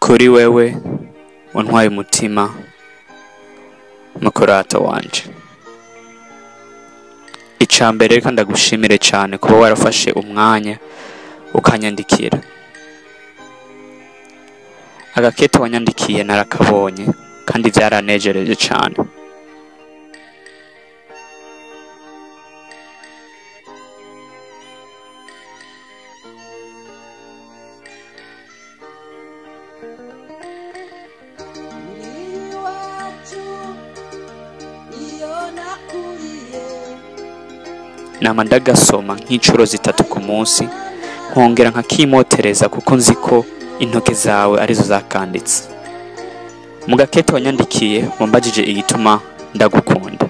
kuri wewe untwaye umutima mukurata wanje ica mbere reka ndagushimire cyane kuba warafashe umwanya ukanyandikira agakete wanyandikiye narakabonye kandi byaranejereje cyane nama ndagasoma nk'inshuro zitatu ku munsi nkongera nkakimotereza kuko nzi ko intoke zawe arizo zakanditse mu gakete wanyandikiye wambajije igituma ndagukunda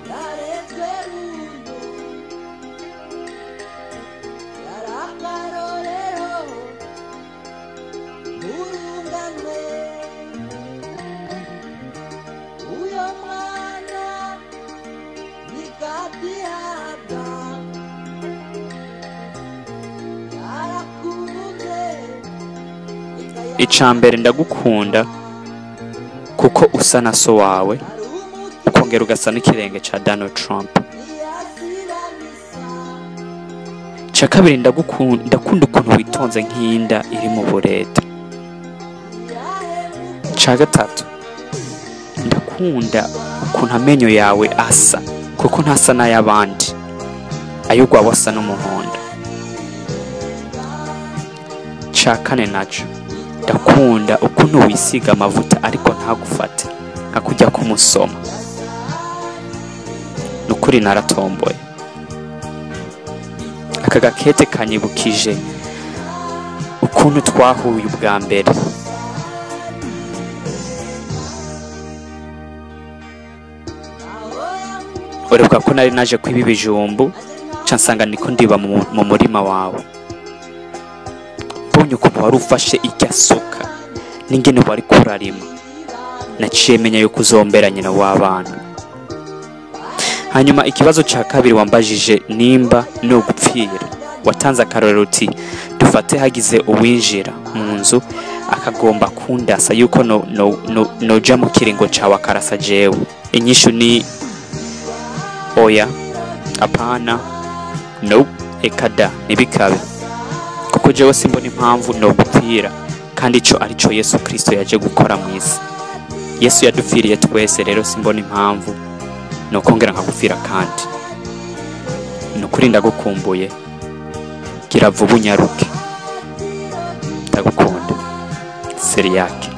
ica mbere ndagukunda kuko usa na so wawe ukongera ugasa n'ikirenge ca Donald Trump ca kabiri ndagukunda ndakunda ukuntu witonze nk'inda iri mu bureta ca gatatu ndakunda ukuntu amenyo yawe asa kuko ntasa n'ay'abandi ay'ugwawe asa n'umuhondo ca kane naco ndakunda ukuntu wisiga amavuta ariko ntagufate nka kujya kumusoma ni ukuri naratomboye aka gakete kanyibukije ukuntu twahuye ubwa mbere urebuka ko nari naje kwiba ibijumbu nca nsanga niko ndiba mu mu murima wawe mbonye ukuntu wari ufashe irya suka n'ingene wari kurarima naciye menya yuko uzombera nyina w'abana hanyuma ikibazo cya kabiri wambajije nimba ni ugupfira watanze akarorero uti dufate hagize uwinjira mu nzu akagomba kundasa yuko no, no, no, noja mu kiringo cawe akarasa jewe inyishu ni oya apana no eka da ntibikabe kuko jewe simbona impamvu no gupfira kandi ico arico yesu kristo yaje gukora mu isi yesu yadupfiriye twese rero simbona impamvu ni ukongera nkagupfira kandi ni ukuri ndagukumbuye gira vuba unyaruke ndagukunda seriyake